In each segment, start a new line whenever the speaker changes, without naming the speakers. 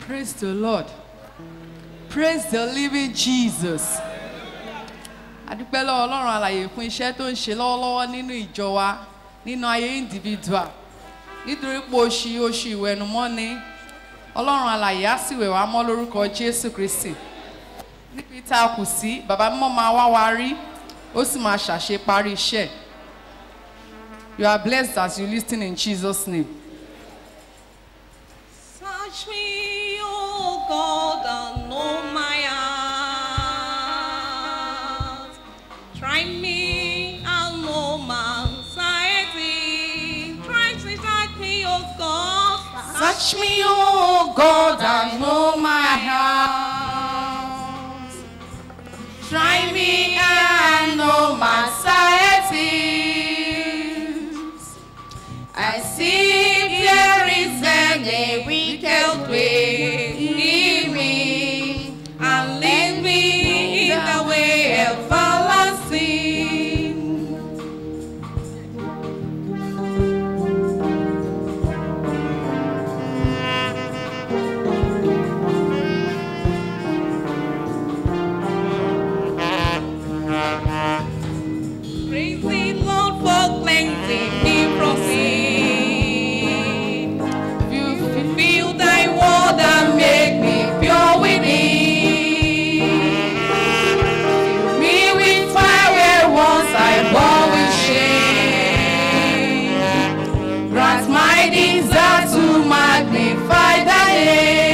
Praise the Lord. Praise the living Jesus. Adúpẹ́ lọ́wọ́ Ọlọ́run àlàyé fún iṣẹ́ tó ń ṣe lọ́wọ́lọ́wọ́ nínú ìjọ wa nínú ayé individual. Nítorí pé oṣù oṣù ìwẹ̀nùmọ́ ni Ọlọ́run àlàyé á sì wẹ̀ wá mọ́ lórúkọ Jésù Kristì. Níbi tá a kù sí, bàbá mímọ́ máa wá wa rí, ó sì máa ṣàṣeparí iṣẹ́. You are blessed as you listen in Jesus' name.
Search me, O God, and know my heart. Try me and know my anxiety. Try to search me, O God.
Search me, O God, and know my heart. Try me and know my anxieties. I see if there is any wicked way in me, and lead me in the way everlasting.
Praise the Lord for cleansing me from sin.
You
Fulfill thy word and make me pure within.
fill me with fire where once I bore with shame. Grant my desire to magnify thy name.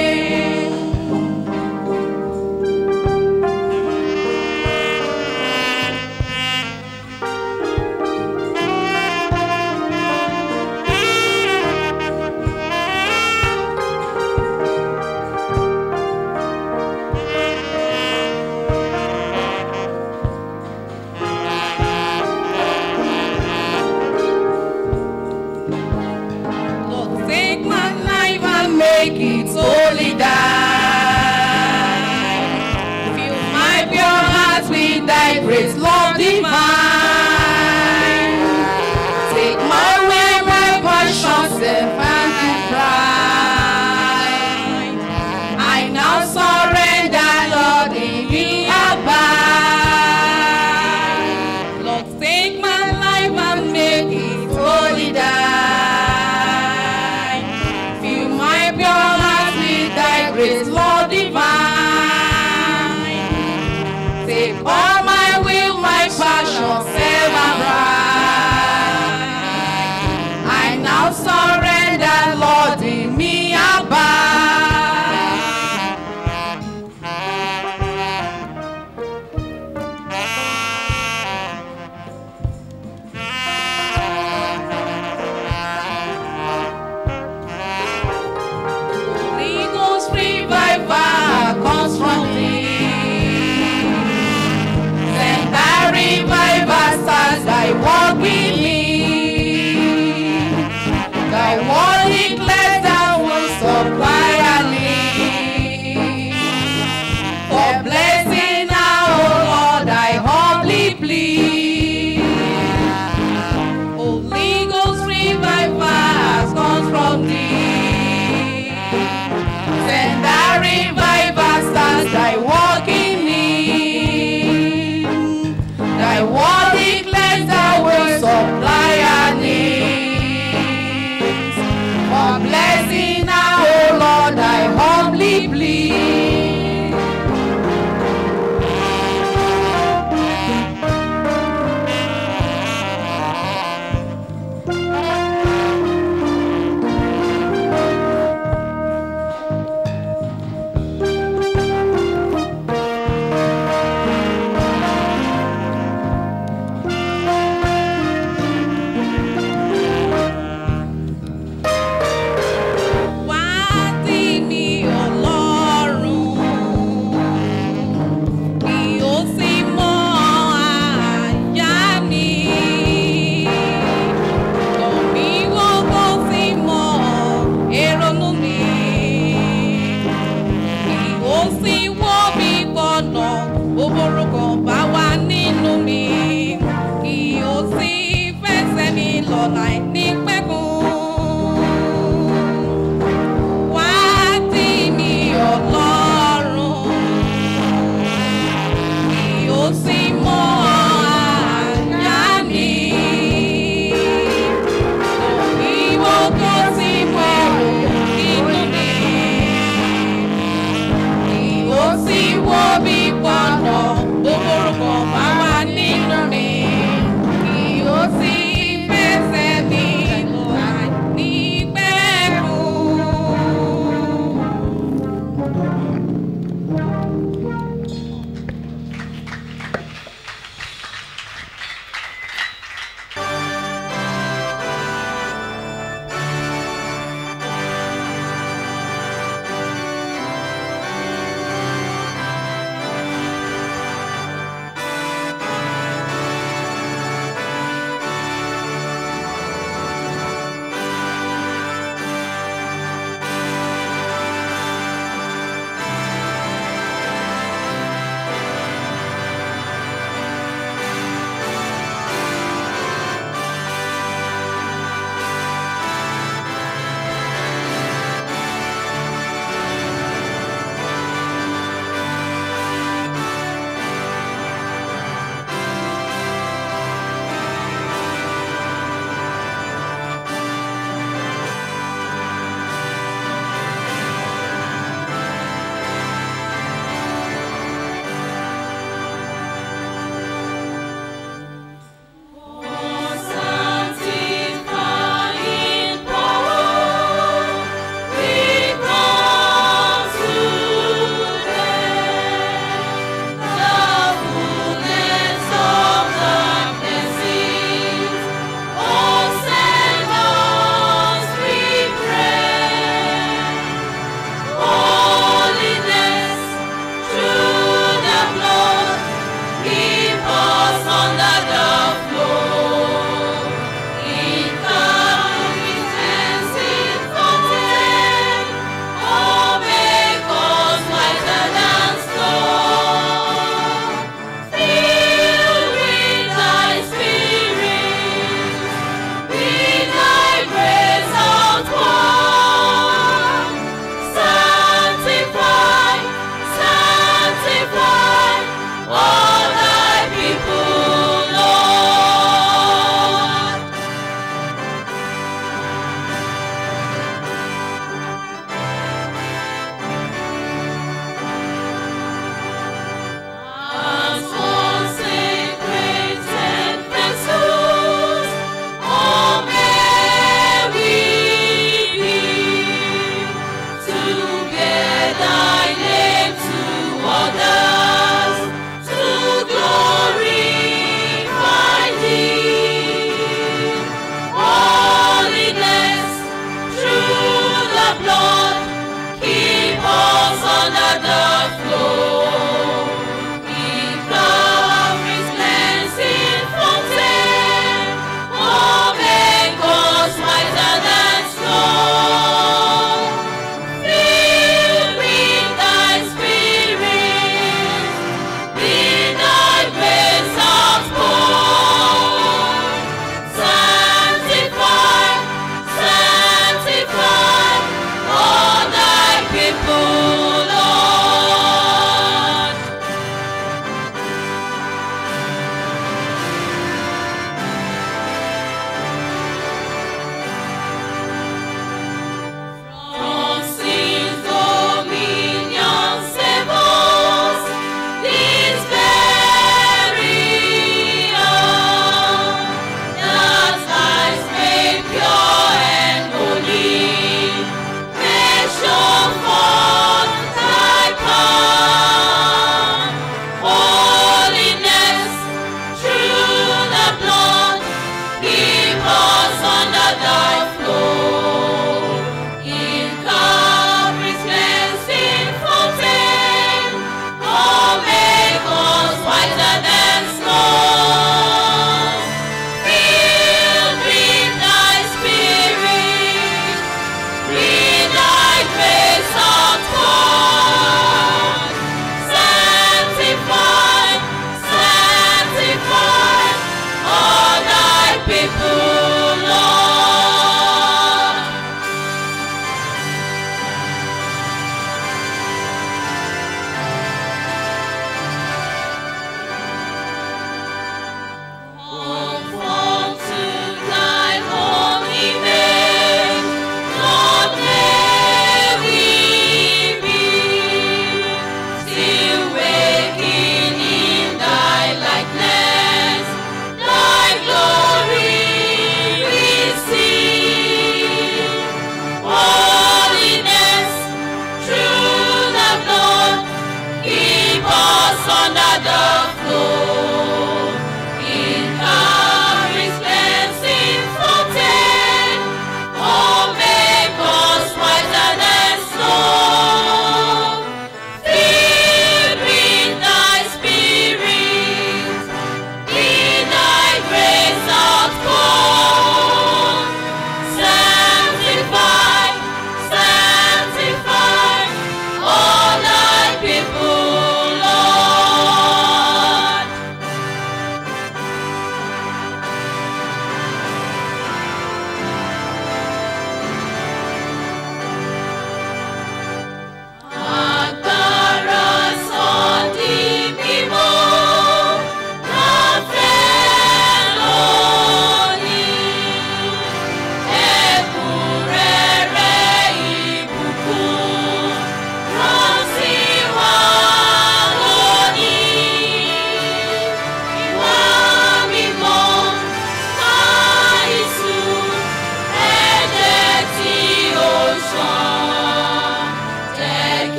Lord, take my life
and make it holy die.
fill
My
my
pure heart with thy grace, Lord divine. Take my way, my passion, self and pride. I now surrender, Lord, in thee abide.
Lord, take my life and make it
Holy die. Fill my pure heart with thy grace, Lord divine. Take all my will, my passion, self and pride. I now surrender, Lord, in me abide.
Holy Ghost
Revival comes from thee. Send thy revival stars thy walk with me. Thy word declares thou will supply our need. For blessing now, O Lord, I humbly plead. Holy Ghost revival comes from thee. Send thy revival stars thy walk in me. Thy word declares thou will supply our needs. For blessing now, O Lord, I humbly plead.
wá tì mí Ọlọ́run kí ó sì mọ àyà mi lọ̀ mí wò kó sì mọ èrònú mi kí ó sì wọ́ mi gbọ́nà òbòrò kan bá wà nínú mi kí ó sì fẹsẹ̀ mi lọ láì ní pẹ́kun. Wá tì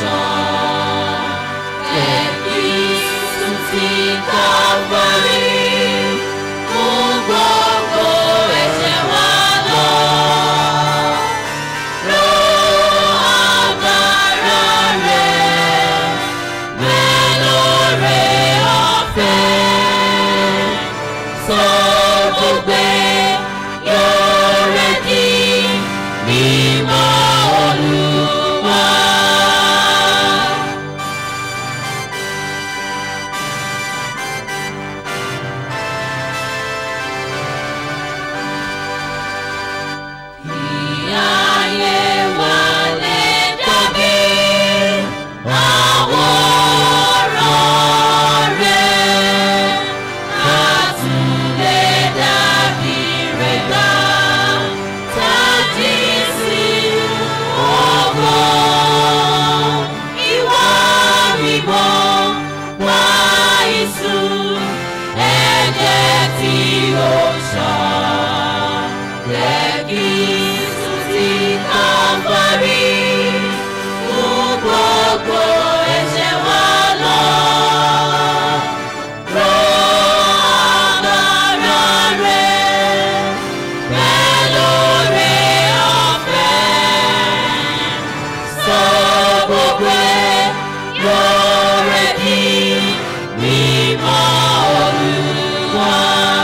ṣàn. Ẹ̀bí sùn ti Calvary fún gbogbo ẹ̀ṣẹ̀ wa lọ. Ró agbára rẹ̀ bẹ́ẹ̀ lóore ọ̀fẹ́. Sọ gbogbo yóò rẹ̀ di mímọ́ Olúwa. Ìyáyé wa lè dàbí àwòrán rẹ̀. A tún lè dàbí rẹ̀ gbà tàbí sí ògo. Ìwà mímọ́ wá ìsún ẹ̀jẹ̀ tí ó ṣàn. Lẹ́kì sùn sí Calvary fún gbogbo ẹ̀ṣẹ̀ wa lọ. Ró agbára rẹ̀ bẹ́ẹ̀ lóore ọ̀fẹ́. Sọ gbogbo yóò rẹ̀ di mímọ́ Olúwa.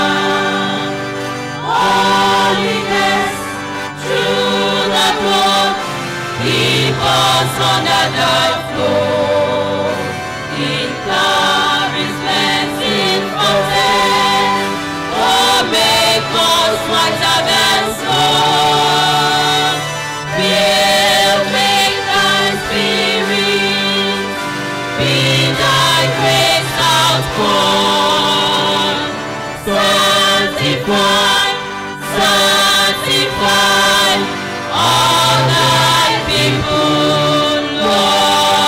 Holiness through the blood, keep us under the flow. In Calvary's cleansing fountain, oh, make us whiter than snow. Fill me thy spirit, be thy grace outpoured. Sanctify, sanctify all thy people,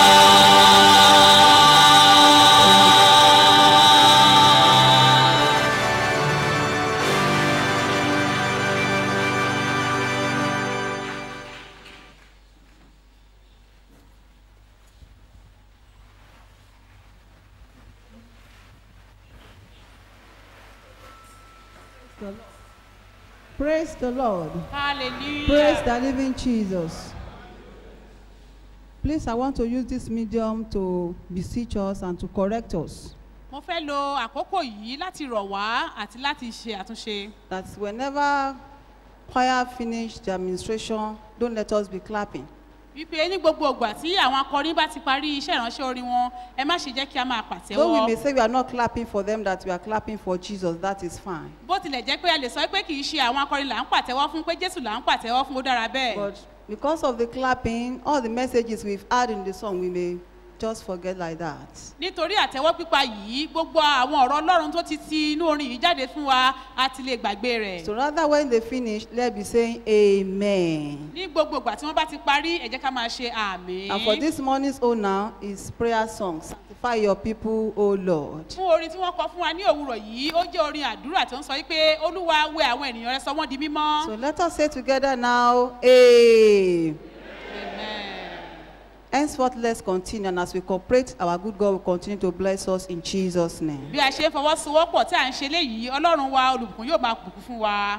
Lord.
Praise the Lord.
hallelujah.
Praise the living Jesus. Please, I want to use this medium to beseech us and to correct us.
mo fẹ́ lo àkókò yìí láti rọ̀ wá àti láti ṣe àtúnṣe.
That whenever choir finish the administration, don't let us be clapping.
wípé ní gbogbo ìgbà tí àwọn akọrin bá ti parí iṣẹ́ ìránṣẹ́ orin wọn ẹ má ṣe jẹ́ kí a máa
Though we may
pàtẹ́wọ́.
say we are not clapping for them, that we are clapping for Jesus, that is fine.
bó tilẹ̀ jẹ́ pé a lè sọ pé kì í ṣe àwọn akọrin là ń pàtẹ́wọ́ fún pé jésù là ń pàtẹ́wọ́ fún ó dára bẹ́ẹ̀.
But because of the clapping, all the messages we've had in the song, we may just forget like that.
nítorí àtẹ́wọ́ pípa yìí gbogbo àwọn ọ̀rọ̀ ọlọ́run tó ti ti inú orin yìí jáde fún wa a ti lè gbàgbé rẹ̀.
So rather, when they finish, let's be saying Amen.
ní gbogbo ìgbà tí wọ́n bá ti parí ẹ jẹ́ ká máa ṣe àmì.
And for this morning's own now is prayer song. Sanctify your people, O Lord.
fún orin tí wọ́n kọ fún wa ní òwúrọ̀ yìí ó jẹ́ orin àdúrà tó ń sọ wípé olúwa wẹ àwọn ènìyàn rẹ sọ wọ́n di mímọ́.
So let us say together now, Amen.
Amen.
Henceforth, let's continue. And as we cooperate, our good God will continue to bless us in Jesus' name.
bí a ṣe ń fọwọ́sowọ́pọ̀ tí à ń ṣe léyìí ọlọ́run wa olùbùkún yóò máa bùkún fún wa.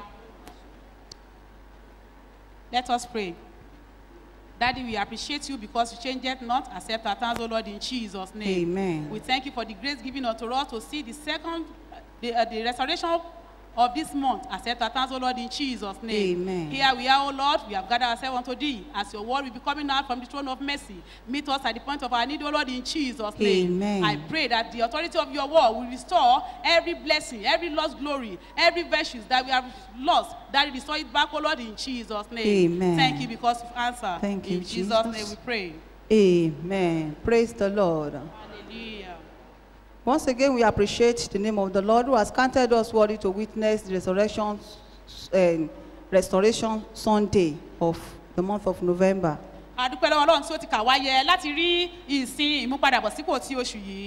let us pray. Daddy, we appreciate you because you change it not. Accept our thanks, O Lord, in Jesus' name.
Amen.
We thank you for the grace given unto us to see the second, uh, the, uh, the restoration of this month. Accept our thanks, O Lord, in Jesus' name.
Amen.
Here we are, O Lord. We have gathered ourselves unto thee. As your word will be coming out from the throne of mercy. Meet us at the point of our need, O Lord, in Jesus' name.
Amen.
I pray that the authority of your word will restore every blessing, every lost glory, every virtues that we have lost, that will restore it back, O Lord, in Jesus' name.
Amen.
Thank you because you've answered.
Thank you,
In Jesus'
Jesus.
name we pray.
Amen. Praise the Lord.
Hallelujah.
Once again, we appreciate the name of the Lord who has counted us worthy to witness the resurrection and restoration Sunday of the month of November.
a dúpẹ́ lọ́wọ́ ọlọ́run tí ó ti kà wá yẹ láti rí ìsìn ìmúpadàbọ̀sípò ti oṣù yìí.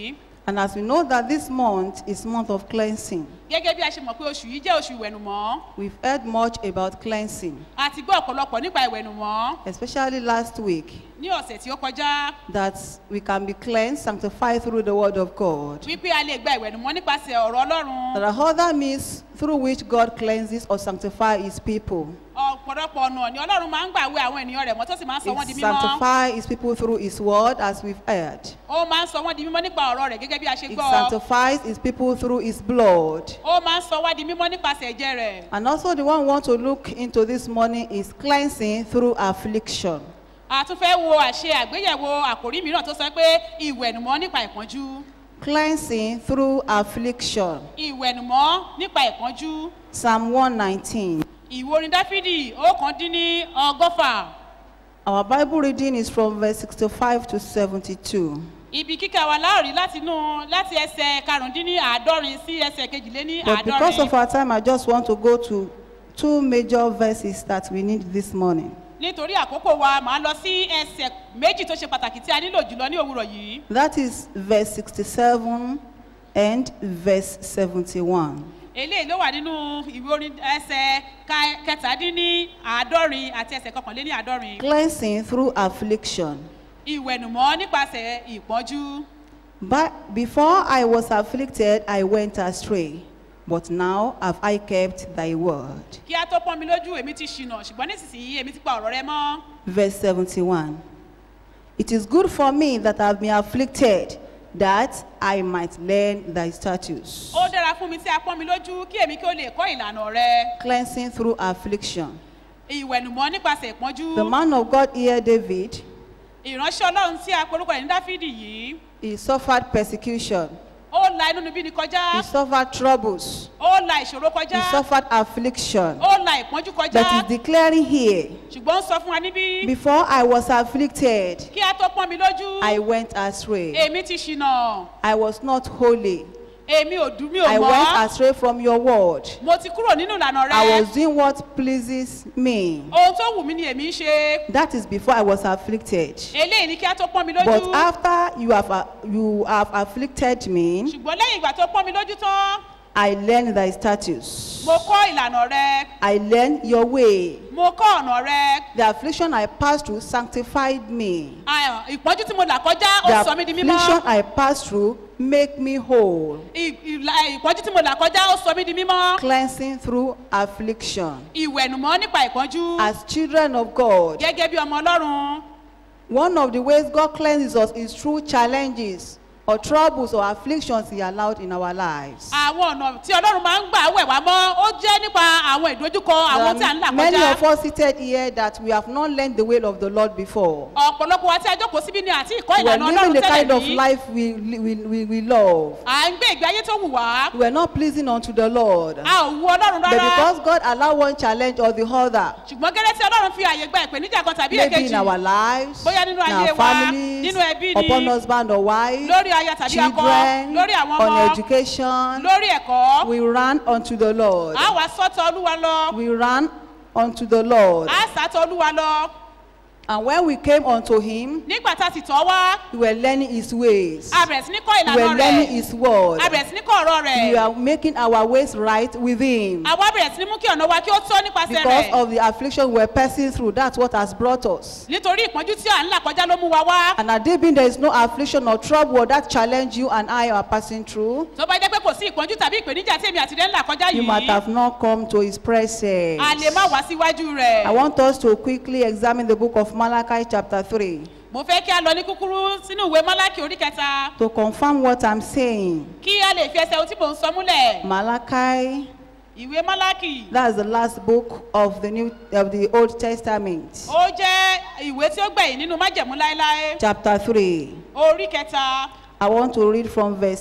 And as we know that this month is month of cleansing,
gẹ́gẹ́ bí a ṣe mọ̀ pé oṣù yìí jẹ́ oṣù ìwẹ̀nùmọ́
we've heard much about cleansing,
a ti gbọ́ ọ̀pọ̀lọpọ̀ nípa ìwẹ̀nùmọ́
especially last week,
ní ọ̀sẹ̀ tí ó kọjá
that we can be cleansed, sanctified through the word of God.
wípé a lè gba ìwẹ̀nùmọ́ nípasẹ̀ ọ̀rọ̀ ọlọ́run
There are other means through which God cleanses or sanctifies his people.
ọ̀pọ̀lọpọ̀ ọ̀nà ni ọlọ́run máa ń gbà wẹ àwọn ènìyàn rẹ̀ mọ́ tó sì máa ń sọ wọ́n di
He
mímọ́
sanctifies his people through his word, as we've heard.
ó máa ń sọ wọ́n di mímọ́ nípa ọ̀rọ̀ rẹ̀ gẹ́gẹ́ bí a ṣe
He
gbọ́
sanctifies his people through his blood.
ó máa ń sọ wá di mímọ́ nípasẹ̀ ẹ̀jẹ̀ rẹ̀
And also, the one we want to look into this morning is cleansing through affliction.
a tún fẹ́ wo àṣe àgbéyẹ̀wò àkòrí mìíràn tó sọ pé ìwẹ̀nùmọ́ nípa ìpọ́njú
Cleansing through affliction.
ìwẹ̀nùmọ́ nípa ìpọ́njú
Psalm 119.
ìwé orin dáfídì ọ̀kan dín ní ọgọ́fà
Our Bible reading is from verse 65 to 72.
ibi kíkà wa láòrí láti inú láti ẹsẹ̀ karùndínní àádọ́rin sí ẹsẹ̀ kejìléní
But because of
àádọ́rin
our time, I just want to go to two major verses that we need this morning.
nítorí àkókò wa màá lọ sí ẹsẹ̀ méjì tó ṣe pàtàkì tí a nílò jùlọ ní òwúrọ̀ yìí
That is verse 67 and verse 71.
eléyìí ló wà nínú ìwé orin ẹsẹ̀ ka- kẹtàdínní àádọ́rin àti ẹsẹ̀ kọkànléní àádọ́rin
Cleansing through affliction.
ìwẹ̀nùmọ́ nípasẹ̀ ìpọ́njú
But before I was afflicted, I went astray. But now have I kept thy word.
kí a tó pọ́n mi lójú èmi ti ṣìnà ṣùgbọ́n nísinsìnyí èmi ti pa ọ̀rọ̀ rẹ mọ́
Verse 71. It is good for me that I have been afflicted, that I might learn thy statutes.
ó dára fún mi tí a pọ́n mi lójú kí èmi kí ó lè kọ́ ìlànà rẹ
Cleansing through affliction.
ìwẹ̀nùmọ́ nípasẹ̀ ìpọ́njú
The man of God here, David,
ìránṣẹ́ ọlọ́run tí a porúkọ ẹ̀ ní dáfídì yìí
he suffered persecution.
ó la inú níbí ni kọjá
He suffered troubles.
ó la ìṣòro
He
kọjá
suffered affliction.
ó la ìpọ́njú kọjá
That is declaring here,
ṣùgbọ́n ó sọ fún wa níbí
before I was afflicted,
kí a tó pọ́n mi lójú
I went astray.
èmi ti ṣìnà
I was not holy.
èmi ò dùn mí ò
I went
mọ́
astray from your word.
mo ti kúrò nínú ìlànà
I
rẹ
was doing what pleases me.
ohun tó wù mí ni èmi ń ṣe
That is before I was afflicted.
eléyìí ni kí a tó pọ́n mi
But
lójú
after you have, uh, you have afflicted me,
ṣùgbọ́n lẹ́yìn ìgbà tó pọ́n mi lójú tán
I learned thy statutes.
mo kọ́ ìlànà rẹ
I learned your way.
mo kọ́ ọ̀nà rẹ
The affliction I passed through sanctified me.
Ah, ìpọ́njú tí mo là kọjá ó
The
sọ mí di
affliction
mímọ́
I passed through make me whole.
Ì- ìlà- ìpọ́njú tí mo là kọjá ó sọ mí di mímọ́
Cleansing through affliction.
ìwẹ̀nùmọ́ nípa ìpọ́njú
As children of God,
gẹ́gẹ́ bí ọmọ ọlọ́run
one of the ways God cleanses us is through challenges or troubles or afflictions He allowed in our lives.
àwọn ọ̀nà tí ọlọ́run máa ń gbà wẹ̀ wá mọ́ ó jẹ́ nípa àwọn ìdojúkọ àwọn tí à ń là
There are many
kọjá
of us seated here that we have not learned the way of the Lord before.
ọ̀pọ̀lọpọ̀ wa tí a jókòó síbí ni àti ìkọ́
We are
ìlànà
living
ọlọ́run
the kind
tẹ́lẹ̀
of
yìí
life we, we, we, we love.
à ń gbé ìgbé ayé tó wù wá
We are not pleasing unto the Lord.
a ò wu ọlọ́run
But
rárá
because God allowed one challenge or the other,
ṣùgbọ́n gẹ́gẹ́ tí ọlọ́run fi àyè gba ìpèníjà kan tàbí
maybe
èkejì
in our lives,
Bóyá nínú
in
ayé
our
wa,
families,
nínú ẹbí ni,
upon husband or wife,
lórí aya tàbí akọ
children,
lórí àwọn
on
ọmọ
education,
lórí ẹ̀kọ́
we ran unto the Lord.
a wà sọ́tọ̀ olúwa lọ
We ran unto the Lord.
a sàtọ̀ olúwa lọ
And when we came unto him,
nígbà tá a sì tọ́ wá
we were learning his ways.
a bẹ̀rẹ̀ sí ní kọ́
We were
ìlànà
learning
rẹ̀
his word.
a bẹ̀rẹ̀ sí ní kọ́ ọ̀rọ̀ rẹ̀
We are making our ways right with him.
àwa bẹ̀rẹ̀ sí ní mú kí ọ̀nà wa kí ó tọ́ nípasẹ̀
Because
rẹ̀
of the affliction we're passing through, that's what has brought us.
nítorí ìpọ́njú tí à ń là kọjá ló mú wa wá
And at David, there is no affliction or trouble or that challenge you and I are passing through.
tó bá jẹ́ pé kò sí ìpọ́njú tàbí ìpèníjà tí èmi àti rẹ̀ ń là kọjá
You might
yìí
have not come to his presence.
a lè má wá síwájú rẹ̀
I want us to quickly examine the book of Malachi, chapter 3,
mo fẹ́ kí a lọ ní kúkúrú sínú ìwé málákì orí kẹta
to confirm what I'm saying.
kí a lè fi ẹsẹ̀ ohun tí mò ń sọ múlẹ̀
Malachi,
ìwé málákì
that's the last book of the New of the Old Testament,
ó jẹ́ ìwé tí ó gbẹ̀yìn nínú májẹ̀mú láéláé
chapter 3.
orí kẹta
I want to read from verse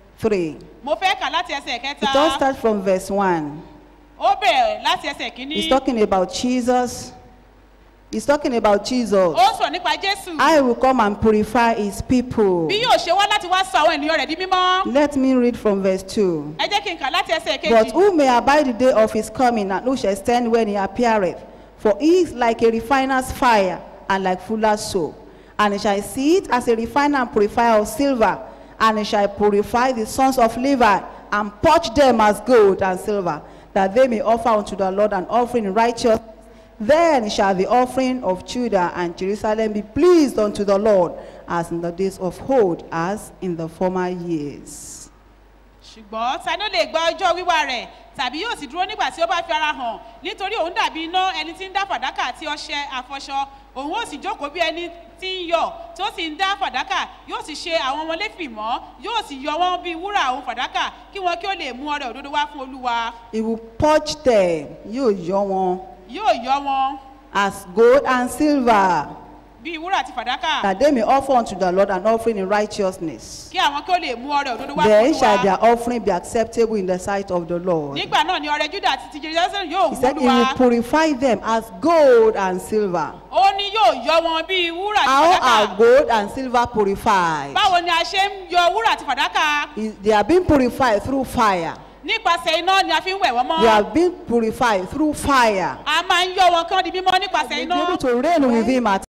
3.
mo fẹ́ kà láti ẹsẹ̀
It all
kẹta
starts from verse 1.
ó bẹ̀rẹ̀ láti ẹsẹ̀ kínní
He's talking about Jesus. He's talking about Jesus.
ó ń sọ̀rọ̀ nípa jésù
I will come and purify his people.
bí yóò ṣe wá láti wá sọ àwọn ènìyàn rẹ̀ di mímọ́
Let me read from verse 2.
ẹ jẹ́ kí n kà láti ẹsẹ̀
But
kejì
who may abide the day of his coming, and who shall stand when he appeareth? For he is like a refiner's fire, and like fuller's soap. And he shall see it as a refiner and purifier of silver, And he shall purify the sons of Levi, and purge them as gold and silver, that they may offer unto the Lord an offering in righteousness. Then shall the offering of Judah and Jerusalem be pleased unto the Lord, as in the days of old, as in the former years.
ṣùgbọ́n ta ni ó lè gba ọjọ́ wíwá rẹ̀ tàbí yóò sì dúró nígbà tí ó bá fi ara hàn nítorí òun dàbí iná ẹni tí ń dá fàdákà àti ọṣẹ àfọṣọ òun ó sì jókòó bí ẹni tí ń yọ tí ó sì ń dá fàdákà yóò sì ṣe àwọn ọmọléfì mọ́ yóò sì yọ wọ́n bí wúrà òun fàdákà kí wọn kí ó lè mú ọrẹ òdodo wá fún olúwa
He will purge them, yóò yọ wọn,
yóò yọ wọn
as gold and silver,
bí wúrà àti fàdákà
that they may offer unto the Lord an offering in righteousness.
kí àwọn kí ó lè mú ọrẹ òdodo wá fún
Then shall
olúwa
their offering be acceptable in the sight of the Lord.
nígbà náà ni ọrẹ juda àti ti jerusalem yóò
He
wú
said he
olúwa
will purify them as gold and silver.
ó ní yóò yọ wọn bí wúrà àti
How
fàdákà
are gold and silver purified?
báwo ni a ṣe ń yọ wúrà àti fàdákà
Is- They are being purified through fire.
nípasẹ̀ iná ni a fi ń wẹ̀ wọ́n
They
mọ́
are being purified through fire.
a máa ń yọ wọn kán di mímọ́ nípasẹ̀
Be
iná
able to reign with him at